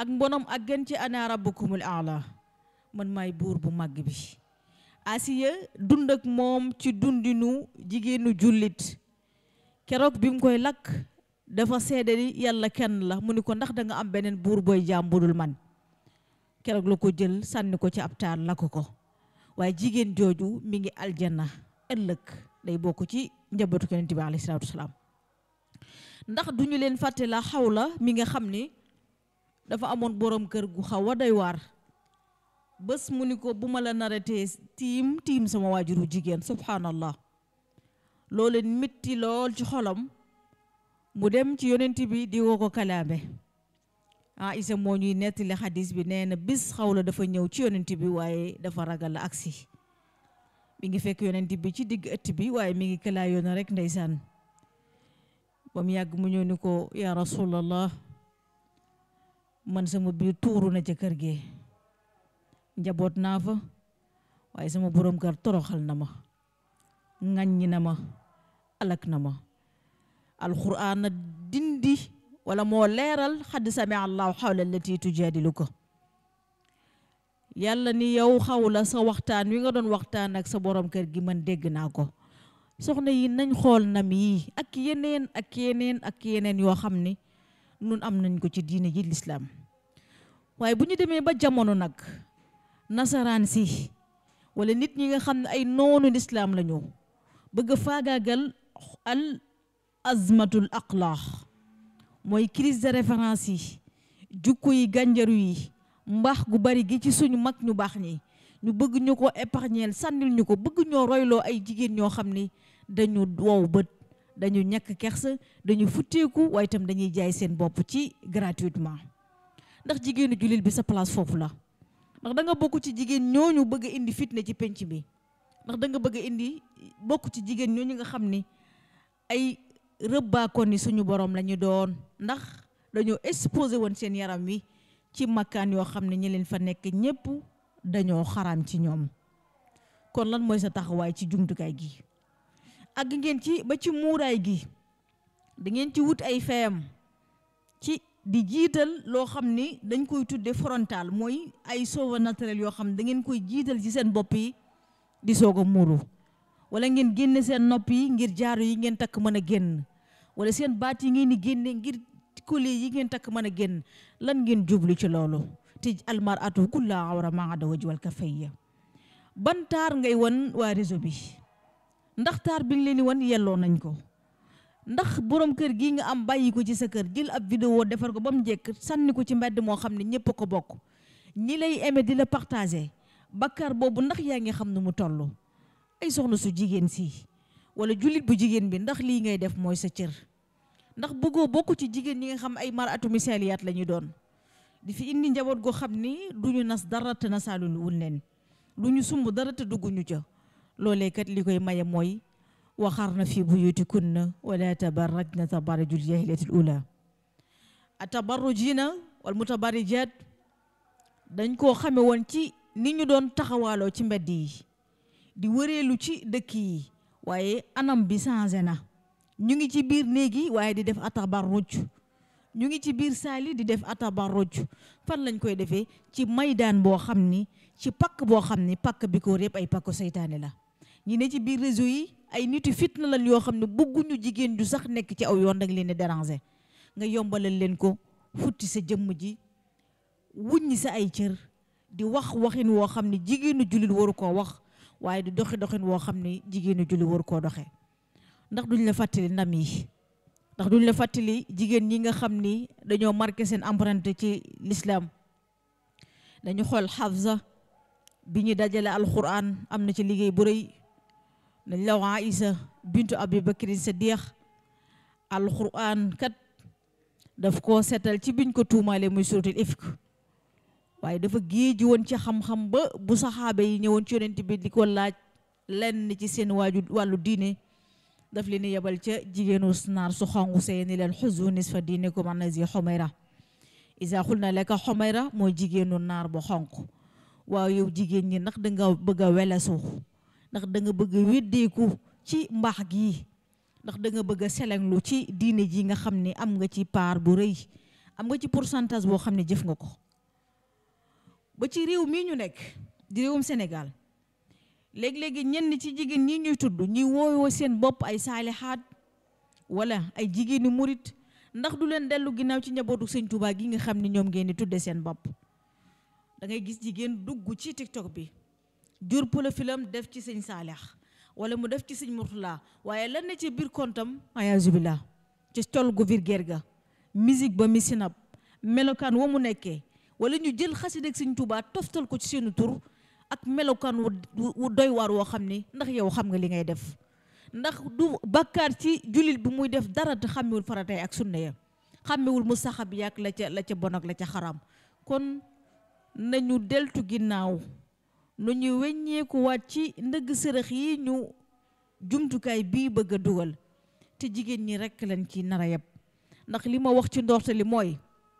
ak mbonam ak gën ci ana rabbukumul aala man maay buur bu màgg bi asiya dund ak moom ci dundinu jigéenu jullit keroog bi mu koy lakk dafa seede ni yàlla kenn la mu ni ko ndax da nga am beneen buur booy jaam budul man keroog la ko jël sànni ko ci ab taal lakk ko waaye jigéen jooju mi ngi aljanna ëllëg day bokk ci njabootu yonent bi alayhi salaatu wasalaam ndax duñu leen fàtte la xawla mi nga xam ni dafa amoon borom kër gu xaw a doy waar bés mu ni ko bu ma la naratee tiim tiim sama waajuru jigéen subhanallah loolu leen métti lool ci xolam mu dem ci yonent bi di woo ko kalaame ah isa moo ñuy nettali xadis bi nee na bis xawla dafa ñëw ci yonent bi waaye dafa ragal la agsi mi ngi fekk yonent bi ci digg ëtt bi waaye mi ngi kalaa yoona rek ndeysaan ba mu yàgg mu ñëw ni ko yaa rasulallah man sama biir tuuru na ca kër gi njaboot naa fa waaye sama borom kër toroxal na ma ŋàññi na ma alak na ma alquran na dindi wala moo leeral xadd sami allahu xawla allati tujadiluka yàlla ni yow xawla sa waxtaan wi nga doon waxtaan ak sa borom kër gi man dégg naa ko soxna yi nañ xool nam yi ak yeneen ak yeneen ak yeneen yoo xam ni nun am nañ ko ci diine ji lislaam waaye bu ñu demee ba jamono nag nasaraan si wala nit ñi nga xam ne ay noonu lislaam la ñu bëgg a faagaagal al azmatul aqlaax mooy crise de référence yi jukko yi gànjaru yi mbaax gu bari gi ci suñu mag ñu baax ñi ñu bëgg ñu ko épargnel sànnil ñu ko bëgg ñoo royloo ay jigéen ñoo xam ni dañu wow bët dañu ñàkk kersa dañu futteeku waaye itam dañuy jaay seen bopp ci gratuitement ndax jigéenu jullit bi sa place foofu la ndax da nga bokk ci jigéen ñooñu bëgg a indi fitna ci penc bi ndax da nga bëgg a indi bokk ci jigéen ñooñu nga xam ni ay rëbbaakoon ni suñu borom la ñu doon ndax dañoo exposé woon seen yaram wi ci makkaan yoo xam ne ñi leen fa nekk ñépp dañoo xaraam ci ñoom kon lan mooy sa taxawaay ci jumtukaay gi ak ngeen ci ba ci muuraay gi da ngeen ci wut ay feyam ci di jiital loo xam ni dañ koy tudde frontal mooy ay sauve naturel yoo xam ne da ngeen koy jiital ci seen bopp yi di soog a muuru wala ngeen génne seen nopp yi ngir jaaro yi ngeen takk mën a génn wala seen baat yi ngeen di génne ngir collier yi ngeen takk mën a génn lan ngeen jublu ci loolu te almaratu kulla awra ma ada waj wal kafayya ban taar ngay wan waa réseau bi ndax taar bi nga leen di wan yelloo nañ ko ndax borom kër gi nga am bàyyi ko ci sa kër jël ab vidéo defar ko ba mu jekk sànni ko ci mbedd moo xam ne ñëpp a ko bokk ñi lay aimé di la partagé bakkar boobu ndax yaa ngi xam ne mu toll ay soxna su jigéen si wala jullit bu jigéen bi ndax lii ngay def mooy sa cër ndax bëggoo bokk ci jigéen ñi nga xam ay maratu misaliyaat la ñu doon di fi indi njaboot goo xam ni du ñu nas dara te nasaalul wun leen du ñu sumb dara te dugguñu ca loolee kat li koy maye mooy waxarna fi buyutikunna wala tabarrajna tabarrujul jahiliyatil ula a tabarrujina wal mutabarrijat dañ koo xame woon ci ni ñu doon taxawaaloo ci mbedd yi di wëreelu ci dëkk yi waaye anam bi changé na ñu ngi ci biir néeg yi waaye di def atabarruj ñu ngi ci biir saali di def atabarruj fan lañ koy defee ci maydaan boo xam ni ci pakk boo xam ni pakk bi ko répp ay pakku seytaane la ñi ne ci biir réseau yi ay nitu fitna lan yoo xam ne bëgguñu jigéen ju sax nekk ci aw yoon dag leen di déranger nga yombalal leen ko futti sa jëmm ji wuññi sa ay cër di wax waxin woo xam ne jigéenu jullit waru koo wax waaye di doxi doxin woo xam ne jigéenu jullit waru koo doxe ndax duñ la fàttali ndam yi ndax duñ la fàttali jigéen ñi nga xam ni dañoo marqué seen empreinte ci l'islam dañu xool xafsa bi ñu dajale alquran am na ci liggéey bu rëy dañ la wax Aïsa bintu Abi Bakrin Siddiq alquran kat daf koo seetal ci biñ ko tuumaale muy suratul ifk waaye dafa géeji woon ci xam-xam ba bu saxaaba yi ñëwoon ci yonent bi di ko laaj lenn ci seen waaju wàllu diine daf leen yebal ca jigéenu naar su xongu see ni leen xuzu nisfa diinikum an nazi xumayra isa xul na leka xumayra mooy jigéenu naar bu xonq waaw yow jigéen ñi ndax danga bëgg a welesu ndax da nga bëgg a weddeeku ci mbaax gi ndax da nga bëgg a selenglu ci diine ji nga xam ne am nga ci paar bu rëy am nga ci pourcentage boo xam ne jëf nga ko ba ci réew mii ñu nekk di réewum Sénégal léegi-léegi ñenn ci jigéen ñi ñuy tudd ñuy woowoo seen bopp ay saalihaat wala ay jigéeni murit ndax du leen dellu ginnaaw ci njabootu sëñ Tuubaa gi nga xam ne ñoom ngeen di tudde seen bopp da ngay gis jigéen dugg ci TikTok bi jur profil-am def ci sëñ Saalix wala mu def ci sëñ Murtala waaye lan ne ci biir kontam ayaazu billah ci col gu vulgaire ga musique ba mi sinab melokaan wa mu nekkee wala ñu jël xasida ak sëñ Tuubaa toftal ko ci seenu tur ak melokaan wu doy waar woo xam ni ndax yow xam nga li ngay def ndax du bàkkaar ci jullit bi muy def dara te xàmmewul faratay ak sunna ya xàmmewul mu saxab yàq la ca la ca bon ak la ca xaram kon nañu deltu ginnaaw nu ñu weññeeku waat ci ndëgg sërëx yi ñu jumtukaay bii bëgg a dugal te jigéen ñi rekk lañ ci nar a yeb ndax li ma wax ci ndoorte li mooy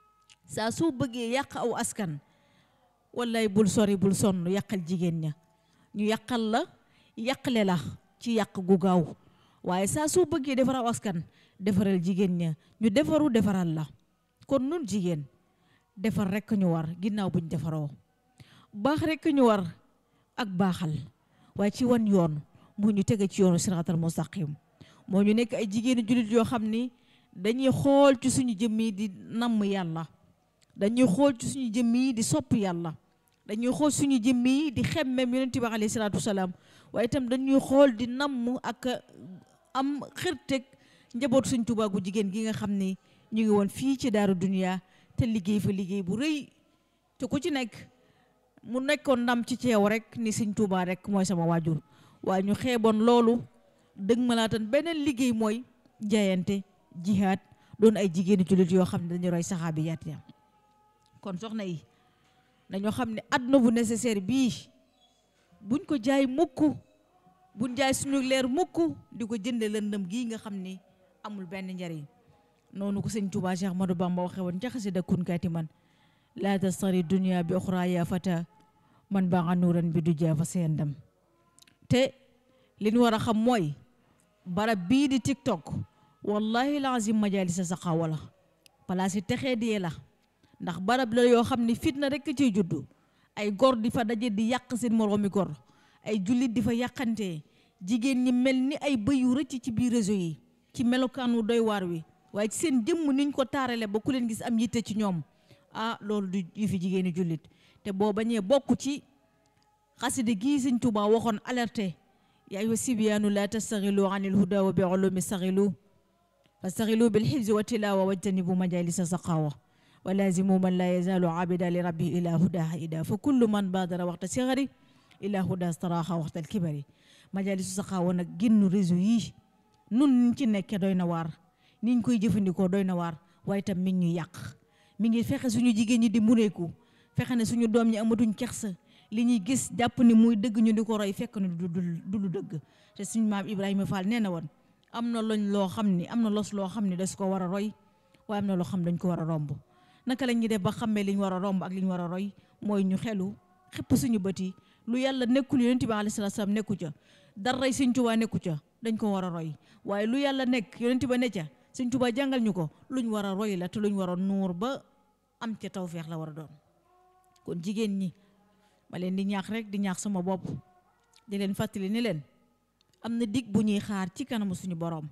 saa soo bëggee yàq aw askan wallaay bul sori bul sonn yàqal jigéen ña ñu yàqal la yàqle la ci yàq gu gaaw waaye saa soo bëggee defar aw askan defaral jigéen ña ñu defaru defaral la kon nun jigéen defar rekk ñu war ginnaaw buñ defaroo baax rekk ñu war ak baaxal waaye ci wan yoon moo ñu tege ci yoonu siraatal mustaqim moo ñu nekk ay jigéenu jullit yoo xam ni dañuy xool ci suñu jëmm yi di namm yàlla dañuy xool ci suñu jëmm yi di sopp yàlla dañuy xool suñu jëmm yi di xemmem yonent bi alayhi salaatu wasalaam waaye itam dañuy xool di namm ak am xërteg njabootu suñ Tuubaa gu jigéen gi nga xam ni ñu ngi woon fii ci daaru duniya te liggéey fa liggéey bu rëy te ku ci nekk mu nekkoon ndam ci ceew rek ni sëñ Tuubaa rek mooy sama waajur waaye ñu xeeboon loolu dëgg malaatan beneen liggéey mooy jaayante jihaad doon ay jigéenu jullit yoo xam ne dañu roy saxaabiyaat ya kon soxna yi dañoo xam ne àdduna bu nécessaire bii buñ ko jaay mukk buñ jaay suñu leer mukk di ko jënde lëndëm gii nga xam ni amul benn njariñ noonu ko sëñ Tuubaa Cheikh Ahmadou Bamba waxe woon ca xasida kun kaati man laa tastari dunia bi oxra ya fata man baa nga nuuran bi du jaa fa seen dem te li ñu war a xam mooy barab bii di TikTok wallahi lazim majalisa saqaawa la palaas yi texee dee la ndax barab la yoo xam ne fitna rekk ciy juddu ay gor di fa daje di yàq seen moroomi gor ay jullit di fa yàqantee jigéen ñi mel ni ay bëy yu rëcc ci biir réseau yi ci melokaan wu doy waar wi waaye ci seen jëmm niñ ko taarale ba ku leen gis am yitte ci ñoom ah loolu du yu fi jigéeni jullit te boo bañee bokk ci xasida gii sëñ Tuubaa waxoon alerté yaa ayyuha sibyaanu laa tastaxilu anil huda wa bi ulumi staxilu fastaxilu bil xifzi wa tilawa wajtanibu majalisa saqawa wa lazimu man laa yazaalu abida li rabbi ila hudaha ida fa kullu man baadara waxta sigari ila huda staraxa waxta alkibari majalisu saqawa nag génn réseau yii nun niñ ci nekke doy na waar niñ koy jëfandikoo doy na waar waaye tam mi ngi ñu yàq mi ngi fexe suñu jigéen ñi di mureeku fexe ne suñu doom ñi amatuñ kersa li ñuy gis jàpp ni muy dëgg ñu di ko roy fekk ne du du lu dëgg te suñu maam Ibrahima Fall nee na woon am na loñ loo xam ni am na los loo xam ni das ko war a roy waaye am na loo xam dañ ko war a romb naka la ñuy def ba xammee li ñu war a romb ak li ñu war a roy mooy ñu xelu xëpp suñu bët yi lu yàlla nekkul yonent bi alayhi salaatu salaam nekku ca daray Sëñ Tuubaa nekku ca dañ ko war a roy waaye lu yàlla nekk yonent ba ne ca Sëñ Tuubaa jàngal ñu ko luñ war a roy la te luñ war a nuur ba am ca tawfeex la war a doon kon jigéen ñi ma leen di ñaax rek di ñaax sama bopp di leen fàttali ni leen am na dig bu ñuy xaar ci kanamu suñu boroom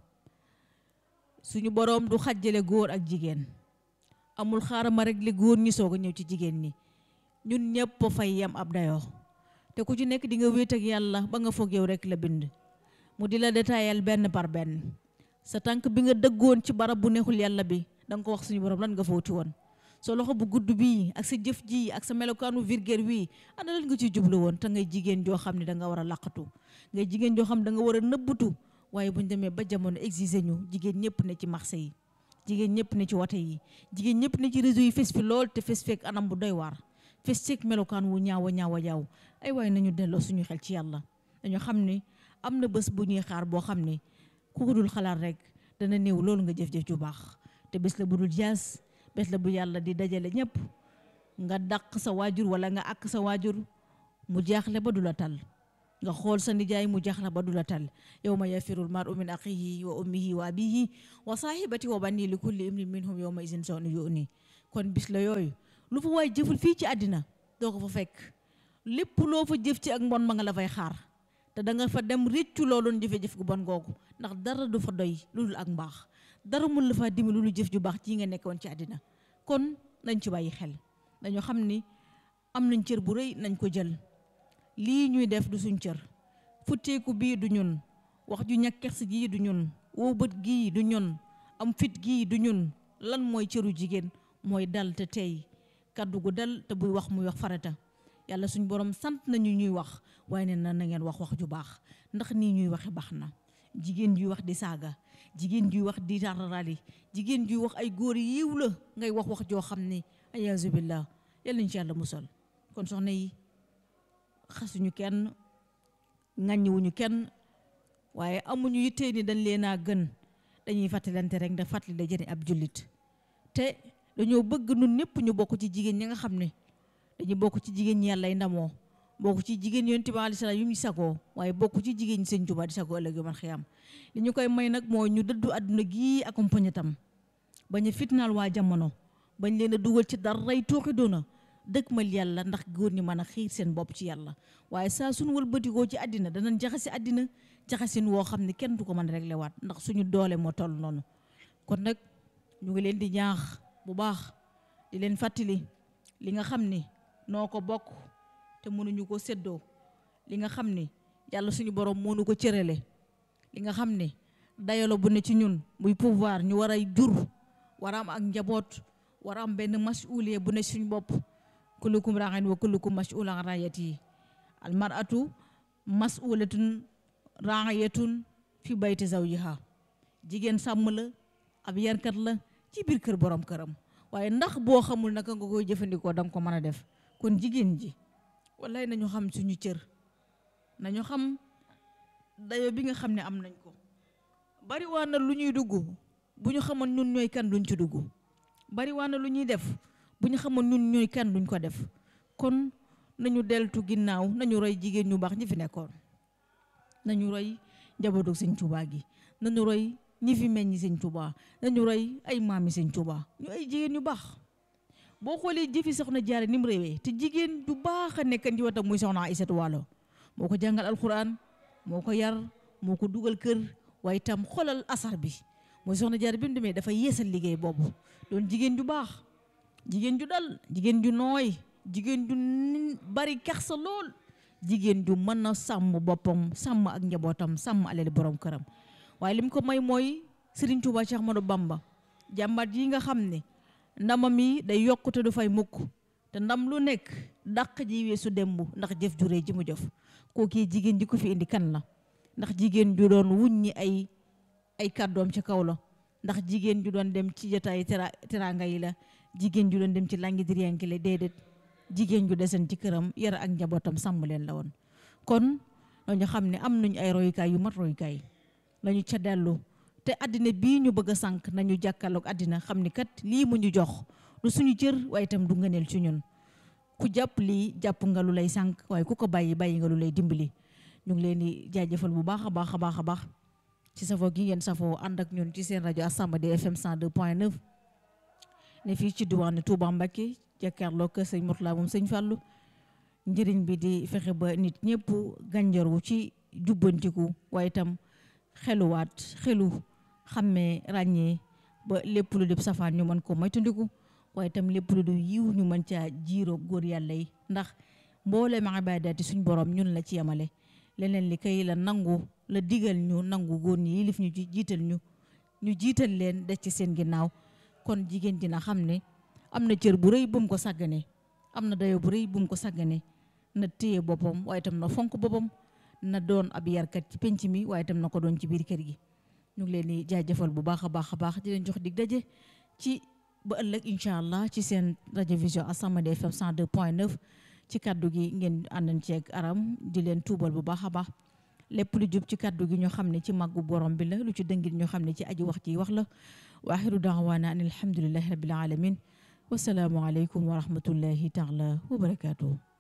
suñu boroom du xajjale góor ak jigéen amul xaarama rek li góor ñi soog a ñëw ci jigéen ñi ñun ñëpp fay yam ab dayoo te ku ci nekk di nga wéet ak yàlla ba nga foog yow rek la bind mu di la détaayal benn par benn sa tànk bi nga dëggoon ci barab bu neexul yàlla bi da nga ko wax suñu boroom lan nga fawti woon sa loxo bu gudd bii ak sa jëf ji ak sa melokaanu virgère wii ana lan nga ciy jublu woon te ngay jigéen joo xam ne da nga war a laqatu ngay jigéen joo xam ne da nga war a nëbbatu waaye buñ demee ba jamono exiger ñu jigéen ñëpp ne ci marché yi jigéen ñëpp ne ci wote yi jigéen ñëpp ne ci réseau yi fes fi lool te fes fekk anam bu doy waar fes fekk melokaan wu ñaaw a ñaaw a ñaaw ay waaye nañu delloo suñu xel ci yàlla dañu xam ne am na bés bu ñuy xaar boo xam ne ku ko dul xalaat rek dana néew loolu nga jëf-jëf ju baax te bés la bu dul jaas bés la bu yàlla di dajale ñëpp nga dàq sa waajur wala nga àkk sa waajur mu jaaxle ba du la tal nga xool sa nijaay mu jaaxle ba du la tal yow ma yafirul mar'u min axihi wa ummihi wa abihi wa saahibati wa bani li kulli imrin minhum yow ma isin sawni yu ni kon bis la yooyu lu fa waay jëful fii ci àddina doo ko fa fekk lépp loo fa jëf ci ak mbon ma nga la fay xaar te da nga fa dem réccu loo doon jëfe-jëf gu bon googu ndax dara du fa doy lu dul ak mbaax dara mun la faa dimi lu dul jëf ju baax ci nga nekkoon ci àddina kon nañ ci bàyyi xel dañoo xam ni am nañ cër bu rëy nañ ko jël lii ñuy def du suñ cër futteeku bii du ñun wax ju ñàkkex gii du ñun woo bët gii du ñun am fit gii du ñun lan mooy cëru jigéen mooy dal te tey kaddu gu dal te buy wax muy wax farata yàlla suñ borom sant nañu ñuy wax waaye ne na na ngeen wax wax ju baax ndax nii ñuy waxe baax na jigéen juy wax di saaga jigéen juy wax di tararali jigéen juy wax ay góor yiw la ngay wax wax joo xam ne ayaasu billah yàlla nañ ci yàlla musal kon soxna yi xasuñu kenn ŋàññiwuñu kenn waaye amuñu yittee ni dañ leen a gën dañuy fàttalante rek ndax fàttali da jëriñ ab jullit te dañoo bëgg nun ñëpp ñu bokk ci jigéen ñi nga xam ne dañu bokk ci jigéen ñi yàlla ndamoo bokk ci jigéen yonent bi alayhi salaam yu ñu sagoo waaye bokk ci jigéen ñi sëñ Tuubaa di sagoo ëllëg man xiyam li ñu koy may nag mooy ñu dëddu àdduna gii accompagné tam bañ a fitnaal waa jamono bañ leen a dugal ci daray tooxi doona dëkk mal yàlla ndax góor ñi mën a xiir seen bopp ci yàlla waaye saa suñu wëlbatikoo ci àddina danañ jaxase àddina jaxasin woo xam ne kenn du ko mën a réglé waat ndax suñu doole moo toll noonu kon nag ñu ngi leen di ñaax bu baax di leen fàttali li nga xam ni noo ko bokk te mënuñu ko séddoo li nga xam ni yàlla suñu borom moo nu ko cërale li nga xam ni dayalo bu ne ci ñun muy pouvoir ñu war a jur war a am ak njaboot war a am benn masuuliye bu ne suñu bopp kullukum raaxin wa kullukum masuulan an raayati al mar'atu masuulatun raayatun fi bayti zawjiha jigéen sàmm la ab yarkat la ci biir kër borom këram waaye ndax boo xamul naka nga koy jëfandikoo danga ko mën a def kon jigéen ji wallaay nañu xam suñu cër nañu xam dayo bi nga xam ne am nañ ko bari waa na lu ñuy dugg bu ñu xamoon ñun ñooy kan duñ ci dugg bari waa na lu ñuy def bu ñu xamoon ñun ñooy kan duñ ko def kon nañu deltu ginnaaw nañu roy jigéen ñu baax ñi fi nekkoon nañu roy njabootu sëñ Tuubaa gi nañu roy ñi fi meññi sëñ Tuubaa nañu roy ay maami sëñ Tuubaa ñu ay jigéen ñu baax boo xoolee jëfi soxna jaare ni mu réewee te jigéen ju baax a nekkan ci wetam muy soxna Aysatu Waalo moo ko jàngal alquran moo ko yar moo ko dugal kër waaye itam xoolal asar bi mooy soxna jaare bi mu demee dafa yeesal liggéey boobu doon jigéen ju baax jigéen ju dal jigéen ju nooy jigéen ju bari kersa lool jigéen ju mën a sàmm boppam sàmm ak njabootam sàmm alali borom këram waaye lim ko may mooy Serigne Touba Cheikh Ahmadou Bamba jàmbaat yi nga xam ne ndamam yi day yokkute du fay mukk te ndam lu nekk dàq ji weesu démb ndax jëf ju rëy ji mu jëf kookii jigéen ji ko fi indi kan la ndax jigéen ju doon wuññi ay ay kàddoom ci kaw la ndax jigéen ju doon dem ci jotaay tera teraanga yi la jigéen ju doon dem ci langi diriyanki la déedéet jigéen ju desen ci këram yar ak njabootam sàmm leen la woon kon dañu xam ne am nañu ay royukaay yu mat royukaay lañu ca dellu te àddina bii ñu bëgg a sànq nañu jàkkaarloog àddina xam ni kat lii mu ñu jox du suñu cër waaye itam du ngëneel ci ñun ku jàpp lii jàpp nga lu lay sànq waaye ku ko bàyyi bàyyi nga lu lay dimbali ñu ngi leen di jaajëfal bu baax a baax a baax a baax ci safoo gi ngeen safoo ànd ak ñun ci seen rajo As-Samadiyya FM 102.9 ne fii ci diwaanu Touba Mbacké jàkkaarloo kër sëñ Mourtala moom sëñ Fallou njëriñ bi di fexe ba nit ñëpp gànjaru ci jubbantiku waaye itam xeluwaat xelu xàmmee ràññee ba lépp lu def safaan ñu mën ko moytandiku waaye itam lépp lu du yiw ñu mën caa jiiroo góor yàlla yi ndax mboolem ibaadaati suñ borom ñun la ci yemale leneen li kay la nangu la digal ñu nangu góor ñi yilif ñu ci jiital ñu ñu jiital leen des ci seen ginnaaw kon jigéen dina xam ne am na cër bu rëy bu mu ko sàggane am na dayo bu rëy bu mu ko sàggane na téye boppam waaye itam na fonk boppam na doon ab yarkat ci penc mi waaye itam na ko doon ci biir kër gi ñu ngi leen di jaajëfal bu baax a baax a baax di leen jox dig daje ci ba ëllëg incha allah ci seen rajo vision As-Samadiyya FM 102.9 ci kaddu gi ngeen àndan ceeg aram di leen tuubal bu baax a baax lépp lu jub ci kaddu gi ñoo xam ne ci màggu borom bi la lu ci dëngit ñoo xam ne ci aji wax ji wax la wa axiru daawaana an alhamdulillahi rabbil alamin wasalaamu aleykum wa rahmatullahi taala wa barakatuhu